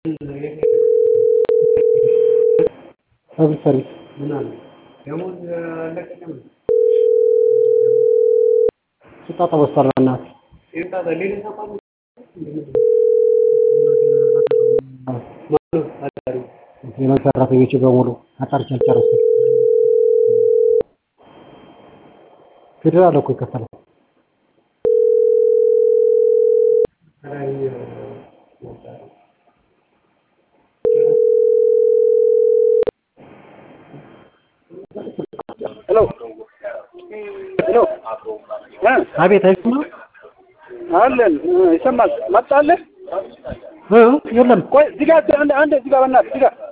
ሰርቪስ ሰርቪስ ስጣጣ በስቷል በእናትህ የመንግስት ሰራተኞች በሙሉ አጣርቼ አልጨረስኩም ፌዴራል እኮ ይከፈላል ሄሎ ሄሎ አቤት አይሰማም አለን ይሰማል። መጣለህ? እ የለም ቆይ እዚህ ጋር አንድ አንድ እዚህ ጋር በእናትህ እዚህ ጋር